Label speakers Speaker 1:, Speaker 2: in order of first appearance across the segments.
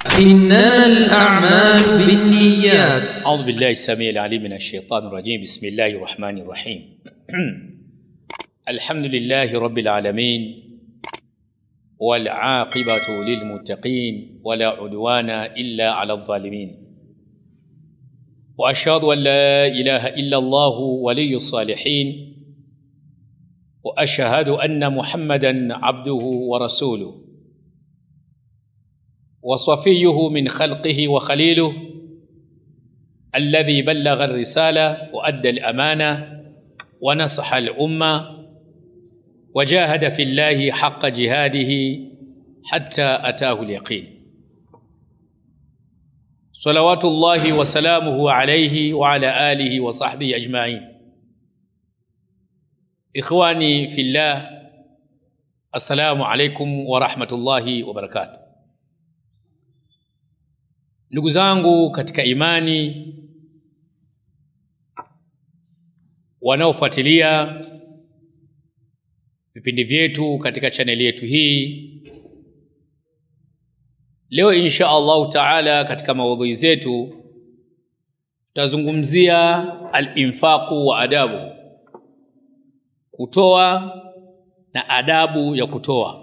Speaker 1: إنما الأعمال بالنيات
Speaker 2: أعوذ بالله السميع العليم من الشيطان الرجيم بسم الله الرحمن الرحيم الحمد لله رب العالمين والعاقبة للمتقين ولا عدوان إلا على الظالمين وأشهد أن لا إله إلا الله ولي الصالحين وأشهد أن محمدا عبده ورسوله وصفيه من خلقه وخليله الذي بلغ الرسالة وأدى الأمانة ونصح الأمة وجاهد في الله حق جهاده حتى أتاه اليقين صلوات الله وسلامه عليه وعلى آله وصحبه أجمعين إخواني في الله السلام عليكم ورحمة الله وبركاته ndugu zangu katika imani wanaofuatilia vipindi vyetu katika chaneli yetu hii leo insha allahu taala katika maudhui zetu tutazungumzia alinfaqu wa adabu kutoa na adabu ya kutoa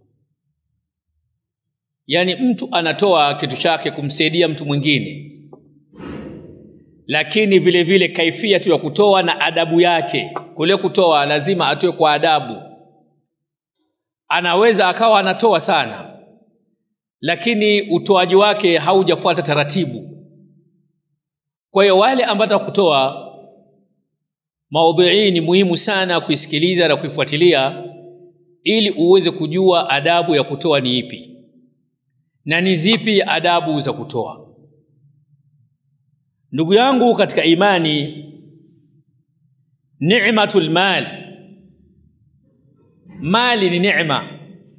Speaker 2: yaani mtu anatoa kitu chake kumsaidia mtu mwingine lakini vile vile kaifia tu ya kutoa na adabu yake kule kutoa lazima atoe kwa adabu anaweza akawa anatoa sana lakini utoaji wake haujafuata taratibu kwa hiyo wale ambao kutoa maudhui hii ni muhimu sana kuisikiliza na kuifuatilia ili uweze kujua adabu ya kutoa ni ipi na ni zipi adabu za kutoa ndugu yangu katika imani ni'matul mal mali ni neema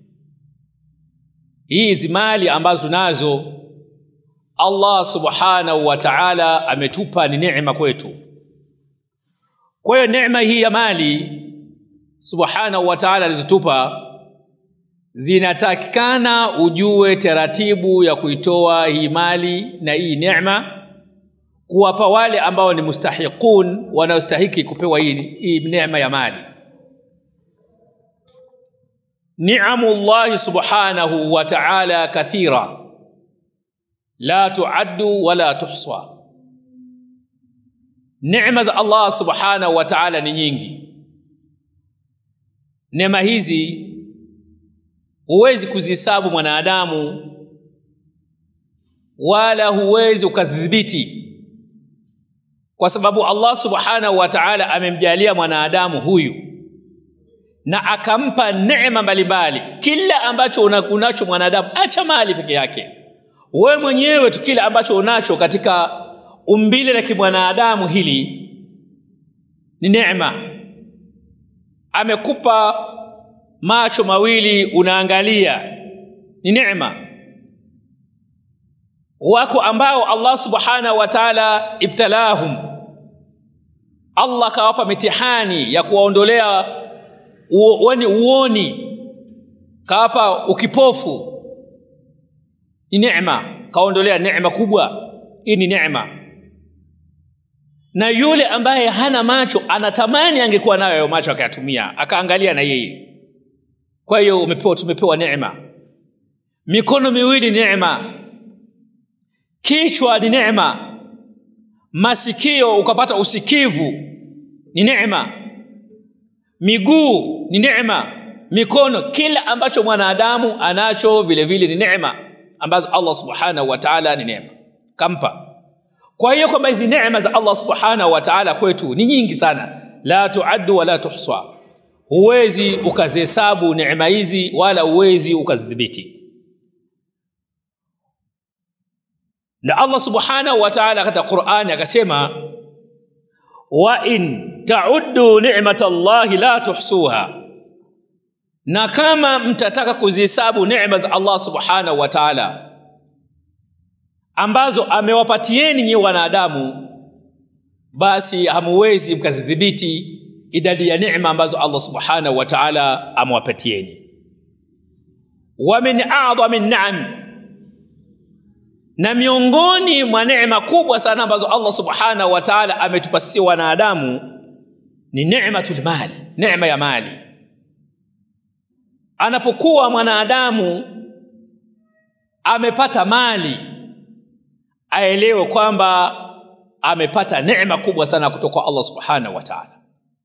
Speaker 2: hizi mali ambazo tunazo Allah subhanahu wa ta'ala ametupa ni neema kwetu kwa hiyo neema hii ya mali subhanahu wa ta'ala alizotupa zinatakikana ujue taratibu ya kuitoa hii mali na hii neema kuwapa wale ambao ni mustahiqun wanaostahiki kupewa hii, hii neema ya mali ni'amu llahi subhanahu wa ta'ala kathira la tuaddu wala tuhsa neema za Allah subhanahu wa ta'ala ni nyingi neema hizi huwezi kuzihesabu mwanadamu wala huwezi ukadhibiti kwa sababu Allah subhanahu wa ta'ala amemjalia mwanadamu huyu na akampa neema mbalimbali kila ambacho unacho mwanadamu acha mali peke yake wewe mwenyewe tu kile ambacho unacho katika umbile la kimwanadamu hili ni neema amekupa macho mawili unaangalia ni neema wako ambao Allah subhanahu wa ta'ala ibtalahum Allah kawapa mitihani ya kuwaondolea uoni uoni kawapa ukipofu ni neema kaondolea neema kubwa hii ni neema na yule ambaye hana macho anatamani angekuwa nayo hayo macho akayatumia akaangalia na yeye kwa hiyo umepewa tumepewa neema mikono miwili neema kichwa ni neema masikio ukapata usikivu ni neema miguu ni neema mikono kila ambacho mwanadamu anacho vile vile ni neema ambazo Allah subhanahu wa ta'ala ni neema kampa kwa hiyo kwamba hizi neema za Allah subhanahu wa ta'ala kwetu ni nyingi sana la tuaddu wala tuhsa huwezi ukazihesabu neema hizi wala huwezi ukazidhibiti na Allah subhanahu wa ta'ala katika Qur'ani akasema wa in ta'uddu ni'matallahi la tuhsuha na kama mtataka kuzihesabu neema za Allah subhanahu wa ta'ala ambazo amewapatieni nyi wanadamu basi hamuwezi mkazidhibiti idadi ya neema ambazo Allah subhanahu wa ta'ala amewapatieni wa min a'dhami an-na'am na miongoni mwa neema kubwa sana ambazo Allah subhanahu wa ta'ala ametupa sisi wanadamu ni neematul mali neema ya mali anapokuwa mwanadamu amepata mali aelewe kwamba amepata neema kubwa sana kutoka kwa Allah subhanahu wa ta'ala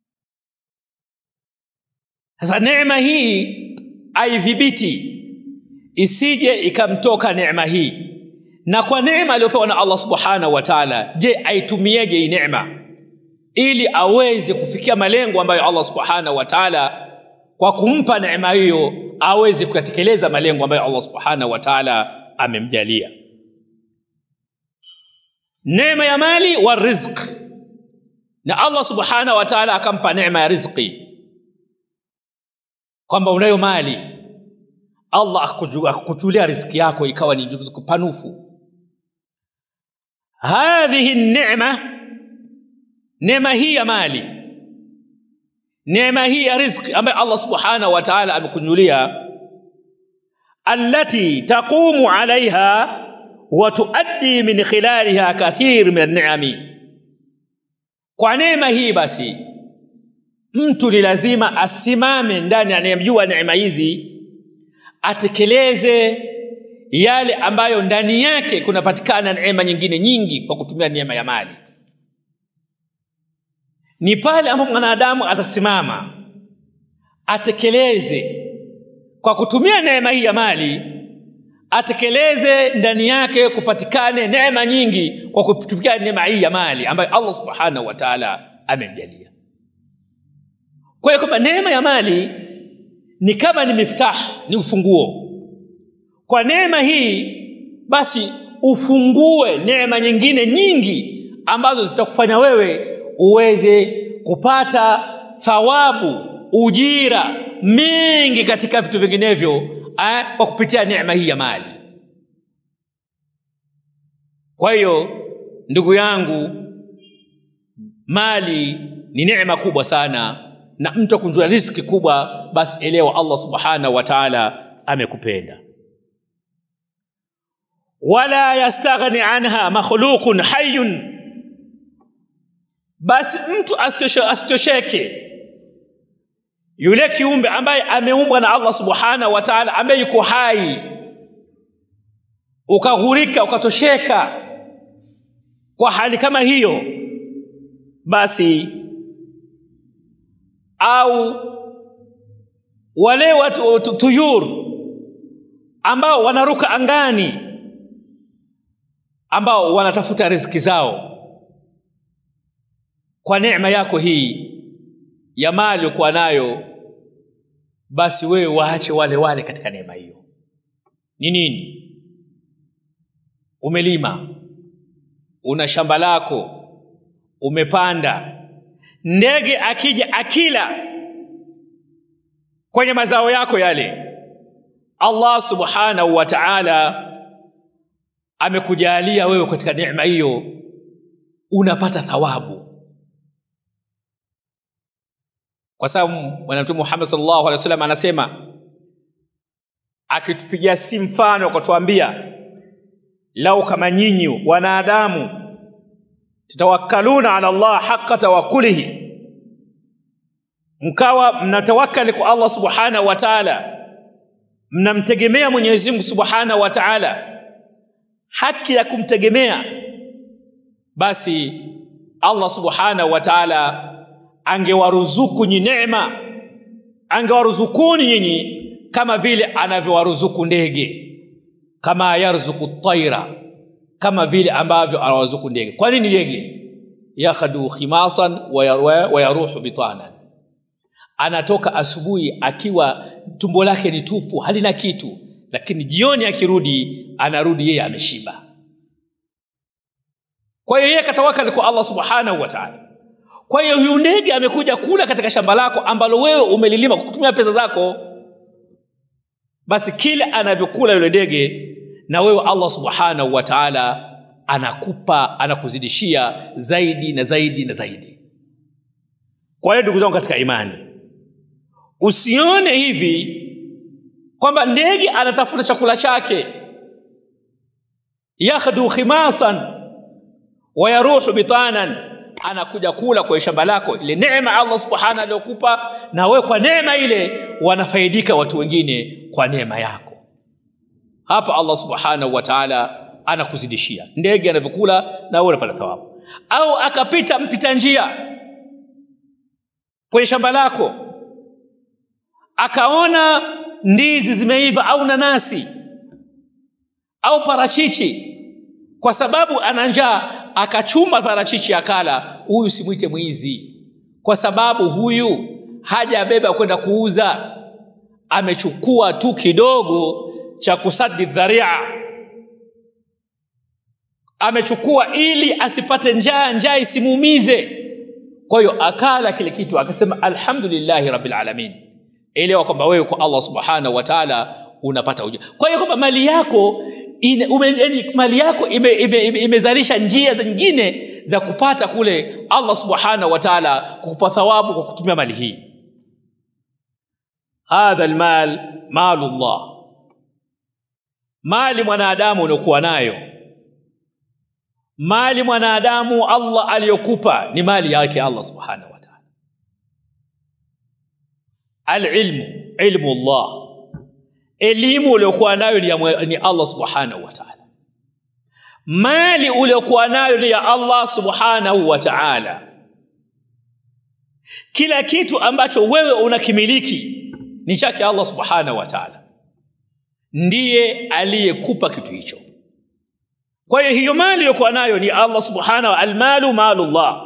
Speaker 2: sasa neema hii aidhibiti isije ikamtoka neema hii na kwa neema aliyopewa na Allah subhanahu wa ta'ala je aitumieje hii neema ili aweze kufikia malengo ambayo Allah subhanahu wa ta'ala kwa kumpa neema hiyo aweze kuyatekeleza malengo ambayo Allah subhanahu wa ta'ala amemjalia neema ya mali wa rizq na Allah subhanahu wa ta'ala akampa neema ya riziki kwamba unayo mali Allah akukuchulia riziki yako ikawa ni riziki panufu hadhihi neema neema hii ya mali neema hii ya riziki ambayo Allah subhanahu wa ta'ala amekunyulia allati taqumu alaiha wa tuaddi min khilaliha kathir min an-ni'ami kwa neema hii basi mtu ni lazima asimame ndani anayemjua neema hizi atekeleze yale ambayo ndani yake kunapatikana neema nyingine nyingi kwa kutumia neema ya mali ni pale ambapo mwanadamu atasimama atekeleze kwa kutumia neema hii ya mali atekeleze ndani yake kupatikane neema nyingi kwa kutumia neema hii ya mali ambayo Allah subhanahu wa ta'ala amemjalia kwa hiyo kwamba neema ya mali ni kama ni miftah ni ufunguo kwa neema hii basi ufungue neema nyingine nyingi ambazo zitakufanya wewe uweze kupata thawabu ujira mingi katika vitu vinginevyo eh, kwa kupitia neema hii ya mali kwa hiyo ndugu yangu mali ni neema kubwa sana na mtu akunjua riziki kubwa basi elewa Allah subhanahu wa ta'ala amekupenda wala yastaghni anha makhluqun hayyun basi mtu asitosheke yule kiumbe ambaye ameumbwa na Allah subhanahu wa ta'ala ambaye yuko hai ukaghurika ukatosheka kwa hali kama hiyo basi au wale watu tuyur ambao wanaruka angani ambao wanatafuta riziki zao kwa neema yako hii ya mali uko nayo basi wewe waache wale wale katika neema hiyo ni nini umelima una shamba lako umepanda ndege akija akila kwenye mazao yako yale Allah subhanahu wa ta'ala amekujalia wewe katika neema hiyo unapata thawabu kwa sababu bwana mtume Muhammad sallallahu alaihi wasallam anasema akitupigia si mfano akatuambia lau kama nyinyi wanadamu tutawakkaluna ala Allah haqqa tawakkulihi mkawa mnatawakkali kwa Allah subhanahu wa ta'ala mnamtegemea Mwenyezi Mungu subhanahu wa ta'ala haki ya kumtegemea basi Allah subhanahu wa ta'ala angewaruzuku nyi neema angewaruzukuni nyinyi kama vile anavyowaruzuku ndege kama yarzuku taira kama vile ambavyo anawaruzuku ndege kwa nini ndege yakhadu khimasan wa yaruhu bitanan anatoka asubuhi akiwa tumbo lake ni tupu halina kitu lakini jioni akirudi anarudi yeye ameshiba kwa hiyo yeye katawakali kwa Allah subhanahu wa ta'ala kwa hiyo huyu ndege amekuja kula katika shamba lako ambalo wewe umelilima kwa kutumia pesa zako basi kile anavyokula yule ndege na wewe Allah subhanahu wa ta'ala anakupa anakuzidishia zaidi na zaidi na zaidi kwa hiyo ndugu zangu katika imani usione hivi kwamba ndege anatafuta chakula chake yakhdu khimasan wa yaruhu bitanan anakuja kula kwa shamba lako ile neema Allah subhanahu aliyokupa na wewe kwa neema ile wanafaidika watu wengine kwa neema yako hapa Allah subhanahu wa ta'ala anakuzidishia ndege anavyokula na wewe unapata thawabu au akapita mpita njia kwenye shamba lako akaona ndizi zimeiva au nanasi au parachichi kwa sababu ana njaa akachuma parachichi akala huyu simwite mwizi kwa sababu huyu hajabeba kwenda kuuza amechukua tu kidogo cha kusadi dharia amechukua ili asipate njaa njaa isimuumize kwa hiyo akala kile kitu akasema alhamdulillahi rabbil alamin elewa kwamba wewe kwa Allah subhanahu wa ta'ala unapata ujira kwa hiyo kwamba mali yako ine, ume, yani mali yako imezalisha ime, ime, ime njia zingine za kupata kule Allah subhanahu wa ta'ala kukupa thawabu kwa kutumia mali hii hadha almal malullah mali mwanadamu unayokuwa nayo mali mwanadamu Allah aliyokupa ni mali yake Allah subhanahu wa ta'ala alilmu ilmu Allah elimu uliyokuwa nayo ni, ya, ni Allah subhanahu wa ta'ala mali uliyokuwa nayo ni ya Allah subhanahu wa ta'ala kila kitu ambacho wewe unakimiliki ni chake Allah subhanahu wa ta'ala ndiye aliyekupa kitu hicho kwa hiyo hiyo mali iliyokuwa nayo ni Allah subhanahu almalu malullah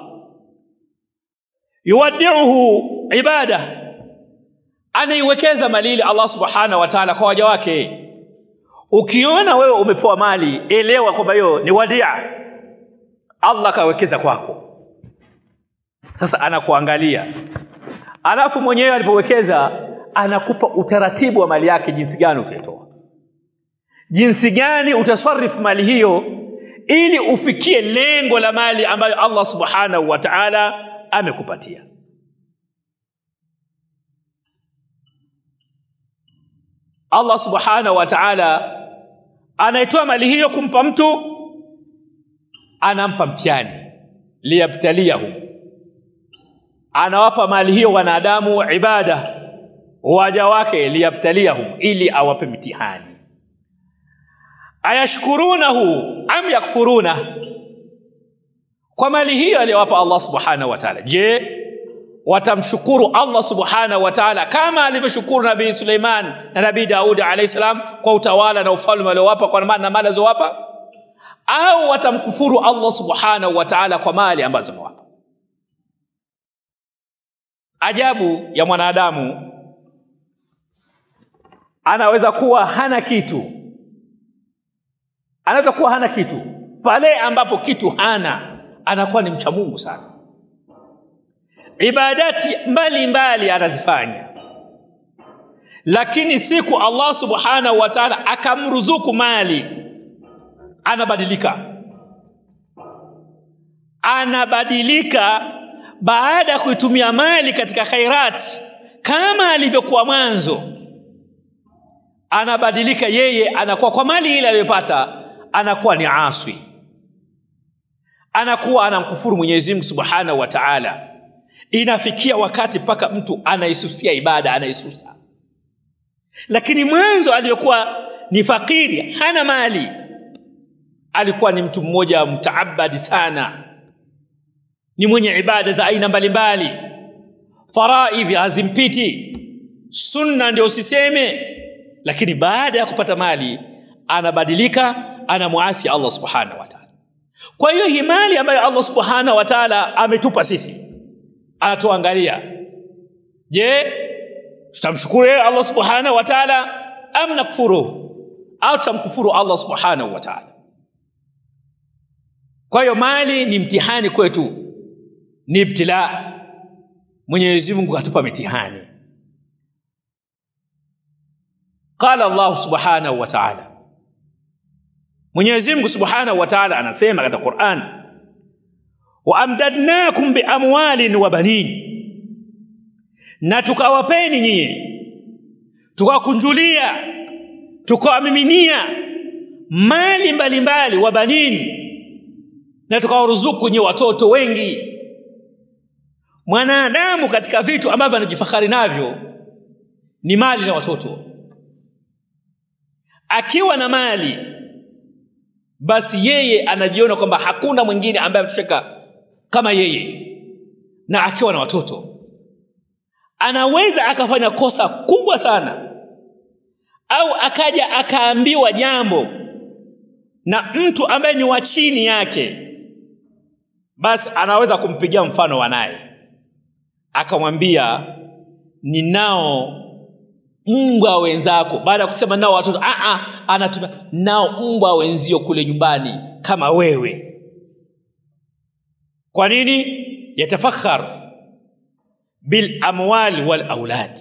Speaker 2: yuwaddi'uhu ibada anaiwekeza mali ile Allah subhanahu wa ta'ala kwa waja wake ukiona wewe umepewa mali elewa kwamba hiyo ni wadia Allah kawekeza kwako sasa anakuangalia alafu mwenyewe alipowekeza anakupa utaratibu wa mali yake jinsi gani utaitoa jinsi gani utasarifu mali hiyo ili ufikie lengo la mali ambayo Allah subhanahu wa ta'ala amekupatia Allah subhanahu wa ta'ala anaitoa mali hiyo kumpa mtu anampa mtihani liyabtaliyahum anawapa mali hiyo wanadamu ibada waja wake liyabtaliyahum ili awape mtihani ayashkurunahu am yakfuruna kwa mali hiyo aliyowapa Allah subhanahu wa ta'ala je watamshukuru Allah subhanahu wa ta'ala kama alivyoshukuru nabii Suleiman na nabii Daudi alayhi salam kwa utawala na ufalme aliowapa kwa maana na mali alizowapa au watamkufuru Allah subhanahu wa ta'ala kwa mali ambazo amewapa ajabu ya mwanadamu anaweza kuwa hana kitu anaweza kuwa hana kitu pale ambapo kitu hana anakuwa ni mcha Mungu sana ibadati mbali mbali anazifanya lakini siku Allah subhanahu wa ta'ala akamruzuku mali anabadilika anabadilika baada ya kuitumia mali katika khairat kama alivyokuwa mwanzo anabadilika yeye anakuwa kwa mali ile aliyopata anakuwa ni aswi anakuwa anamkufuru Mwenyezi Mungu Subhanahu wa Ta'ala inafikia wakati mpaka mtu anaisusia ibada anaisusa lakini mwanzo aliyokuwa ni fakiri hana mali alikuwa ni mtu mmoja mtaabadi sana ni mwenye ibada za aina mbalimbali faraidhi hazimpiti sunna ndio usiseme lakini baada ya kupata mali anabadilika anamuasi Allah subhanahu wa ta'ala kwa hiyo hii mali ambayo Allah subhanahu wa ta'ala ametupa sisi anatuangalia je tutamshukuru Allah subhanahu wa ta'ala am nakfuru au tutamkufuru Allah subhanahu wa ta'ala kwa hiyo mali ni mtihani kwetu ni ibtila Mwenyezi Mungu atupa mitihani qala Allah subhanahu wa ta'ala Mwenyezi Mungu subhanahu wa ta'ala anasema katika Qur'an wa amdadnakum bi amwalin wa banin na tukawapeni nyinyi tukawakunjulia tukawamiminia mali mbalimbali wa banini na tukawaruzuku nye watoto wengi mwanadamu katika vitu ambavyo anajifahari navyo ni mali na watoto akiwa na mali basi yeye anajiona kwamba hakuna mwingine ambaye ametosheka kama yeye na akiwa na watoto anaweza akafanya kosa kubwa sana au akaja akaambiwa jambo na mtu ambaye ni wa chini yake basi anaweza kumpigia mfano wanaye akamwambia ninao mbwa wenzako baada ya kusema nao watoto a anatumia nao mbwa wenzio kule nyumbani kama wewe kwa nini yatafakhar bil amwali wal aulad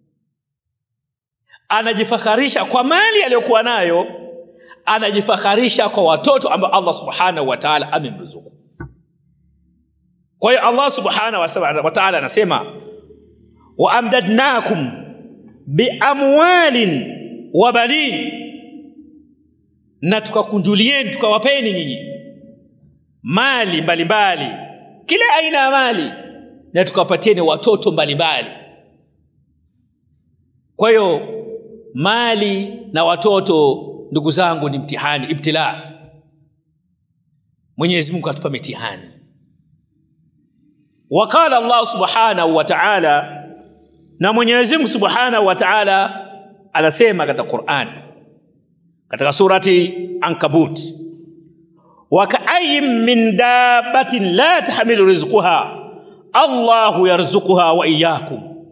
Speaker 2: anajifakharisha kwa mali aliyokuwa nayo anajifakharisha kwa watoto ambao Allah subhanahu wa ta'ala amemruzuku kwa hiyo Allah subhanahu wa ta'ala anasema wa amdadnakum biamwalin wa banin na tukakunjulieni tukawapeni nyinyi mali mbalimbali mbali. kila aina ya mali na tukawapatieni watoto mbalimbali kwa hiyo mali na watoto ndugu zangu ni mtihani ibtila Mwenyezi Mungu atupa mitihani وقال الله سبحانه وتعالى na Mwenyezi Mungu Subhanahu wa Ta'ala anasema katika Qur'an katika surati Ankabut wa ka'ayyin min dabbatin la tahmilu rizquha Allahu yarzuquha wa iyyakum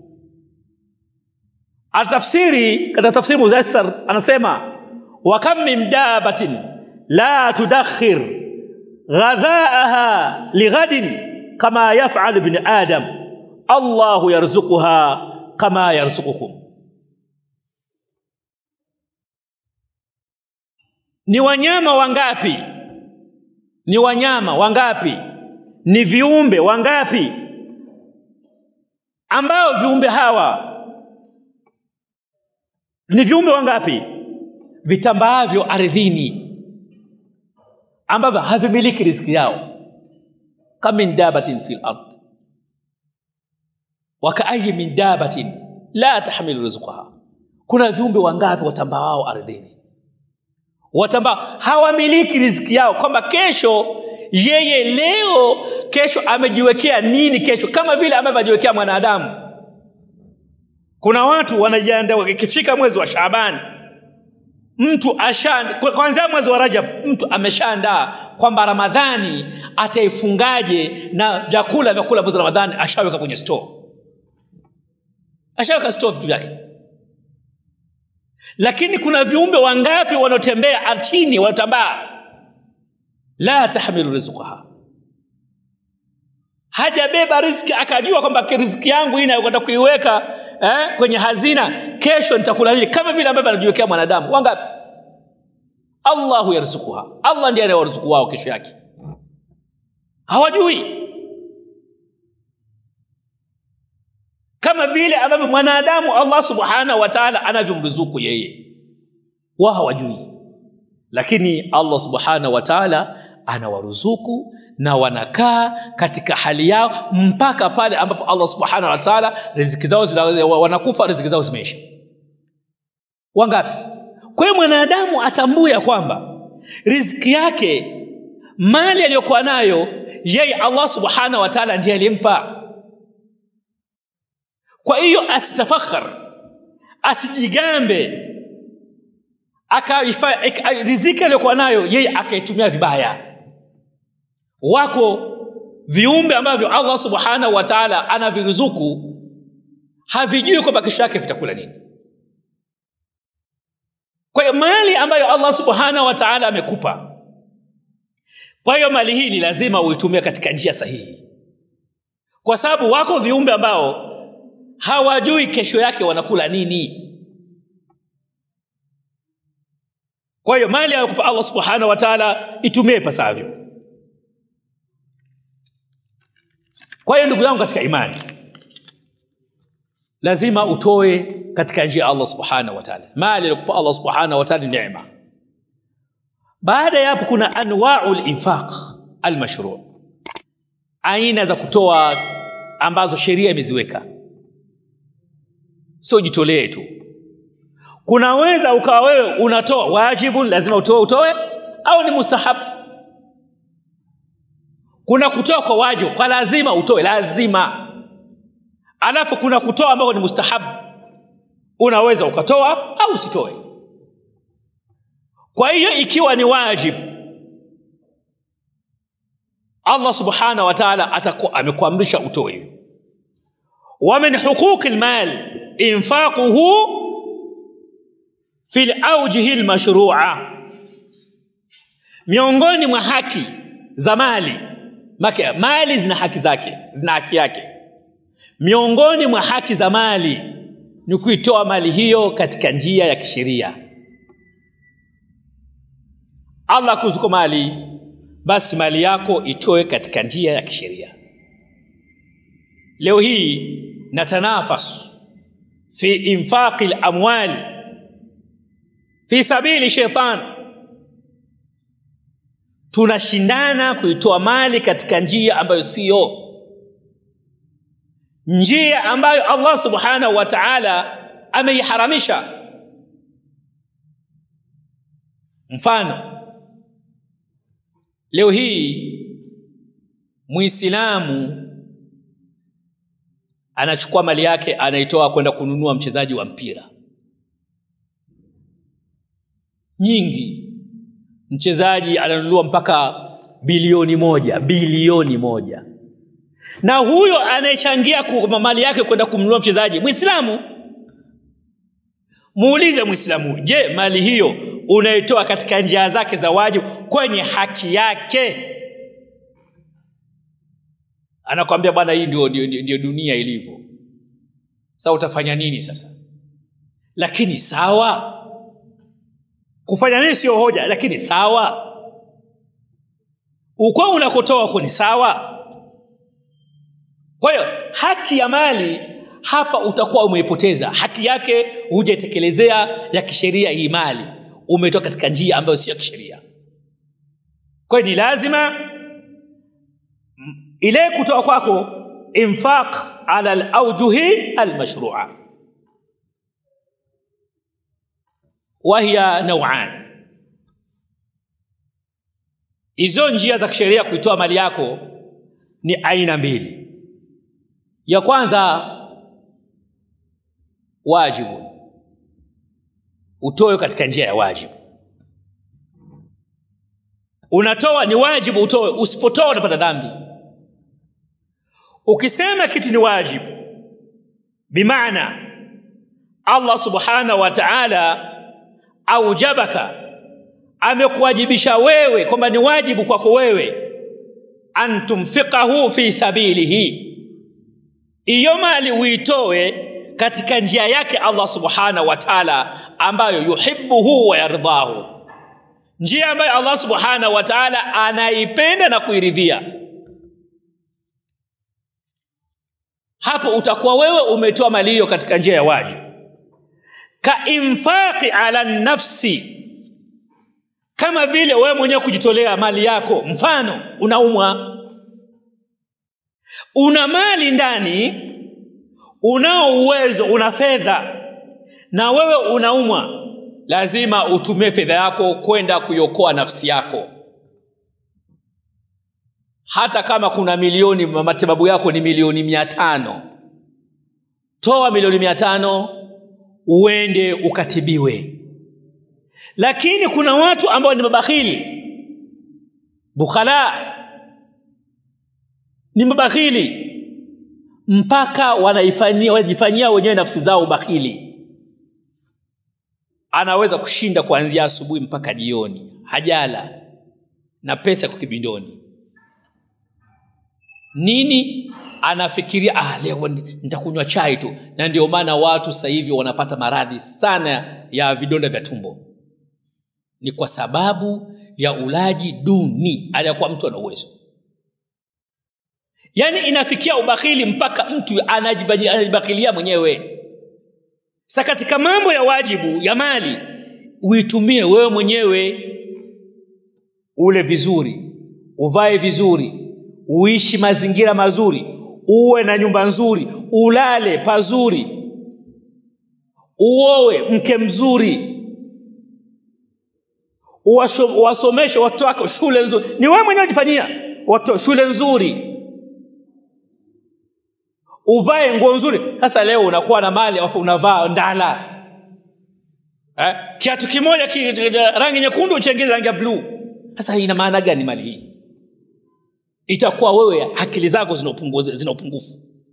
Speaker 2: atafsiri katika tafsiri muzassar anasema wa kam min dabbatin la tudakhir ghadhaaha lighadin kama yaf'al ibn adam Allahu yarzuquha kama yarzuqukum ni wanyama wangapi ni wanyama wangapi ni viumbe wangapi ambao viumbe hawa ni viumbe wangapi vitambaavyo ardhini ambavyo havimiliki riziki yao kama min dabatin fil ard wa ka'ayyi min dabatin la tahmilu rizqaha kuna viumbe wangapi watambaao ardhini watamba hawamiliki riziki yao kwamba kesho yeye leo kesho amejiwekea nini kesho kama vile ambavyo ajiwekea mwanadamu kuna watu wanajiandaa ikifika mwezi wa Shaaban mtu asha kwanza mwezi wa Rajab mtu ameshaandaa kwamba Ramadhani ataifungaje na vyakula vyakula mwezi Ramadhani ashaweka kwenye store ashaweka store vitu vyake lakini kuna viumbe wangapi wanaotembea chini wanatambaa la tahmilu rizqaha hajabeba riziki akajua kwamba riziki yangu hii nayokwenda kuiweka eh, kwenye hazina kesho nitakula nini kama vile ambavyo anajiwekea mwanadamu wangapi Allahu yarzukuha Allah ndiye anayewaruzuku wao kesho yake hawajui kama vile ambavyo mwanadamu Allah subhanahu wa ta'ala anavyomruzuku yeye wao hawajui lakini Allah subhanahu wa ta'ala anawaruzuku na wanakaa katika hali yao mpaka pale ambapo Allah subhanahu wa ta'ala riziki zao wanakufa riziki zao zimeisha wangapi kwa hiyo mwanadamu atambue ya kwamba riziki yake mali aliyokuwa nayo yeye Allah subhanahu wa ta'ala ndiye alimpa kwa hiyo asitafakhar asijigambe akaifa riziki aliyokuwa nayo yeye akaitumia vibaya wako viumbe ambavyo Allah subhanahu wa ta'ala anaviruzuku havijui kwamba kesho yake vitakula nini kwa hiyo mali ambayo Allah subhanahu wa ta'ala amekupa kwa hiyo mali hii ni lazima uitumie katika njia sahihi kwa sababu wako viumbe ambao hawajui kesho yake wanakula nini kwa hiyo mali aliyokupa Allah subhanahu wa ta'ala itumie pasavyo kwa hiyo ndugu yangu katika imani lazima utoe katika njia ya Allah subhanahu wa ta'ala mali aliyokupa Allah subhanahu wa ta'ala ni neema baada ya hapo kuna anwau linfaq almashru aina za kutoa ambazo sheria imeziweka sio jitolee tu kunaweza ukawa wewe unatoa wajibu lazima utoe utoe au ni mustahab kuna kutoa kwa wajibu kwa lazima utoe lazima alafu kuna kutoa ambao ni mustahab unaweza ukatoa au usitoe kwa hiyo ikiwa ni wajibu Allah subhanahu wa ta'ala atakuwa amekuamrisha utoe wa min huquqi almal infaquhu fi alawjihi almashru'a miongoni mwa haki za mali Maki, mali zina haki zake zina haki yake miongoni mwa haki za mali ni kuitoa mali hiyo katika njia ya kisheria Allah kuzuko mali basi mali yako itoe katika njia ya kisheria leo hii natanafas fi infaqi al-amwal fi sabili shaitan tunashindana kuitoa mali katika njia ambayo siyo njia ambayo Allah subhanahu wa ta'ala ameiharamisha mfano leo hii muislamu anachukua mali yake anaitoa kwenda kununua mchezaji wa mpira nyingi mchezaji ananunua mpaka bilioni moja bilioni moja na huyo anayechangia mali yake kwenda kumnunua mchezaji mwislamu muulize mwislamu je mali hiyo unaitoa katika njia zake za wajibu kwenye haki yake anakwambia bwana hii ndio, ndio, ndio, ndio dunia ilivyo sasa utafanya nini sasa lakini sawa kufanya nini sio hoja lakini sawa uko unakotoa huko ni sawa kwa hiyo haki ya mali hapa utakuwa umeipoteza haki yake hujaitekelezea ya kisheria hii mali umetoka katika njia ambayo sio ya kisheria kwa hiyo ni lazima ile kutoa kwako infaq ala alawjuhi almashrua wahiya nauan hizo njia za kisheria kuitoa mali yako ni aina mbili ya kwanza wajibu utoe katika njia ya wajibu unatoa ni wajibu utoe usipotoa unapata dhambi ukisema kitu ni wajibu bimaana Allah subhanahu wa ta'ala aujabaka amekuwajibisha wewe kwamba ni wajibu kwako wewe antumfiqahu fi sabilihi iyo mali uitoe katika njia yake Allah subhanahu wa ta'ala ambayo yuhibbuhu wa yardhahu njia ambayo Allah subhanahu wa ta'ala anaipenda na kuiridhia hapo utakuwa wewe umetoa mali hiyo katika njia ya wajibu ka infaqi ala nafsi kama vile wewe mwenyewe kujitolea mali yako mfano unaumwa una mali ndani unao uwezo una fedha na wewe unaumwa lazima utumie fedha yako kwenda kuiokoa nafsi yako hata kama kuna milioni matibabu yako ni milioni mia tano toa milioni mia tano uende ukatibiwe lakini kuna watu ambao ni mabakhili bukhala ni mabakhili mpaka wanaifanyia wanajifanyia wenyewe nafsi zao ubakhili anaweza kushinda kuanzia asubuhi mpaka jioni hajala na pesa kwa kibindoni nini anafikiria ah leo nitakunywa chai tu na ndio maana watu sasa hivi wanapata maradhi sana ya vidonda vya tumbo ni kwa sababu ya ulaji duni aliyakuwa mtu ana uwezo yaani inafikia ubakhili mpaka mtu anajibakhilia mwenyewe sa katika mambo ya wajibu ya mali uitumie wewe mwenyewe ule vizuri uvae vizuri uishi mazingira mazuri uwe na nyumba nzuri ulale pazuri uowe mke mzuri Uwasho- uwasomeshe watoto wako shule nzuri ni wewe mwenyewe jifanyia watoto shule nzuri uvae nguo nzuri sasa leo unakuwa na mali alafu unavaa ndala eh? kiatu kimoja ki, rangi nyekundu chengine rangi ya bluu sasa hii ina maana gani mali hii itakuwa wewe akili zako zina upunguzi- zina upungufu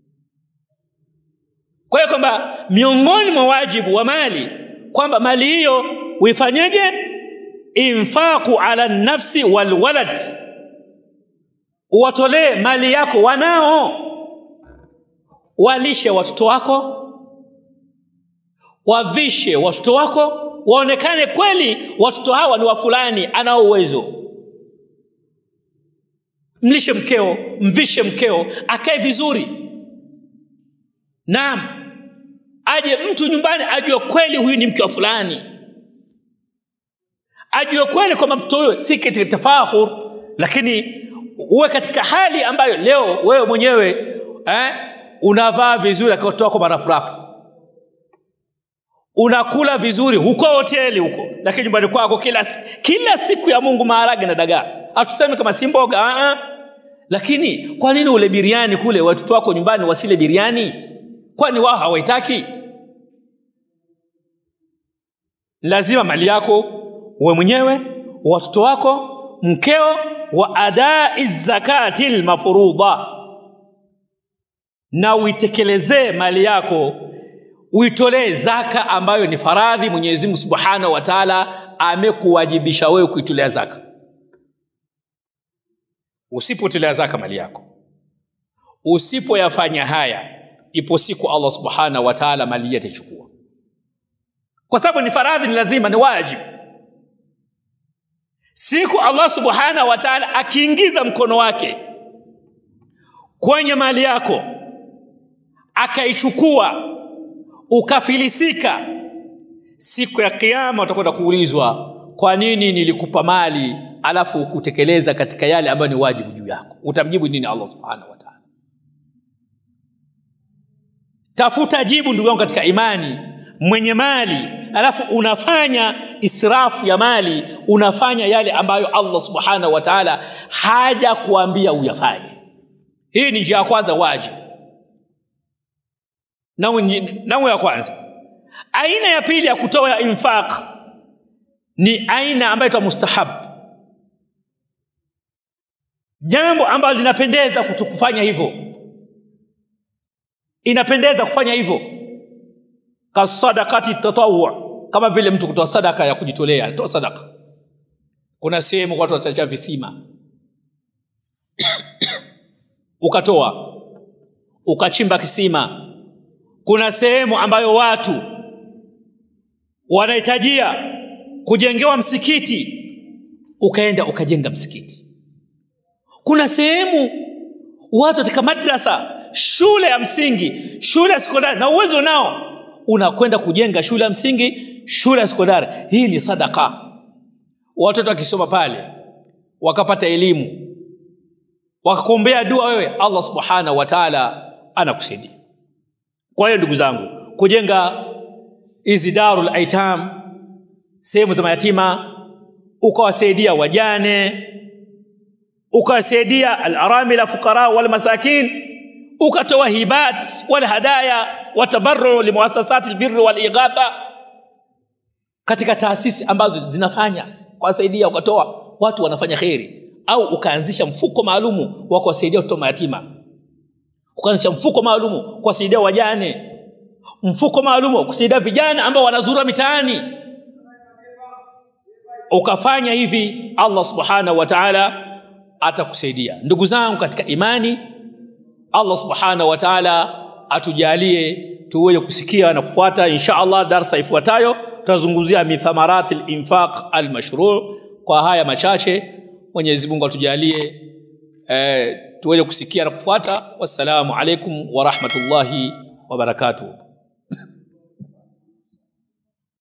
Speaker 2: kwa hiyo kwamba miongoni mwa wajibu wa mali kwamba mali hiyo uifanyeje infaqu ala nafsi walwalad uwatolee mali yako wanao walishe watoto wako wavishe watoto wako waonekane kweli watoto hawa ni wa fulani anao uwezo mlishe mkeo mvishe mkeo akae vizuri naam aje mtu nyumbani ajue kweli huyu ni mke wa fulani ajue kweli kwamba mtoto huyo si katika tafahur lakini uwe katika hali ambayo leo wewe mwenyewe eh, unavaa vizuri akatoa kwa marapurapu unakula vizuri huko hoteli huko lakini nyumbani kwako kila, kila siku ya mungu maharage na dagaa hatusemi kama si mboga uh-uh. lakini kwa nini ule biriani kule watoto wako nyumbani wasile biriani kwani wao hawaitaki lazima mali yako uwe mwenyewe watoto wako mkeo wa adai zakati lmafurudha na uitekelezee mali yako uitolee zaka ambayo ni faradhi mwenyezi mungu subhanahu wa taala amekuwajibisha wewe kuitolea zaka usipotolea zaka mali yako usipoyafanya haya ipo siku allah subhanahu wa taala mali hii ataichukua kwa sababu ni faradhi ni lazima ni wajibu siku allah subhanahu wa taala akiingiza mkono wake kwenye mali yako akaichukua ukafilisika siku ya kiama utakwenda kuulizwa kwa nini nilikupa mali alafu ukutekeleza katika yale ambayo ni wajibu juu yako utamjibu nini allah subhanahu wa taala tafuta jibu ndugu yangu katika imani mwenye mali alafu unafanya israfu ya mali unafanya yale ambayo allah subhanahu wa taala haja kuambia uyafanye hii ni njia ya kwanza wajibu nangu ya kwanza aina ya pili ya kutoa ya infaq ni aina ambayo ita mustahab jambo ambalo linapendeza kufanya hivyo inapendeza kufanya hivyo kasadakati tatawu kama vile mtu kutoa sadaka ya kujitolea toa sadaka kuna sehemu watu watacha visima ukatoa ukachimba kisima kuna sehemu ambayo watu wanahitajia kujengewa msikiti ukaenda ukajenga msikiti kuna sehemu watu katika madrasa shule ya msingi shule ya sekondari na uwezo nao unakwenda kujenga shule ya msingi shule ya sekondari hii ni sadaka watoto wakisoma pale wakapata elimu wakakuombea dua wewe allah subhanahu wa taala anakusaidia kwa hiyo ndugu zangu kujenga hizi darul aitam sehemu za mayatima ukawasaidia wajane ukawasaidia alaramila fuqara wal masakin ukatoa hibat wal hadaya watabarru limuasasati albirri wal ighatha katika taasisi ambazo zinafanya kuwasaidia ukatoa watu wanafanya kheri au ukaanzisha mfuko maalumu wa kuwasaidia watoto mayatima ukaanzisha mfuko maalumu kuwasaidia wajane mfuko maalumu kusaidia vijana ambao wanazura mitaani ukafanya hivi allah subhanahu wa taala atakusaidia ndugu zangu katika imani allah subhanahu wa taala atujalie tuweze kusikia na kufuata insha allah darsa ifuatayo tutazungumzia mithamarati linfaq almashruu kwa haya machache mwenyezi mungu atujalie eh, tuweze kusikia na kufuata wassalamu alaikum warahmatullahi wabarakatuh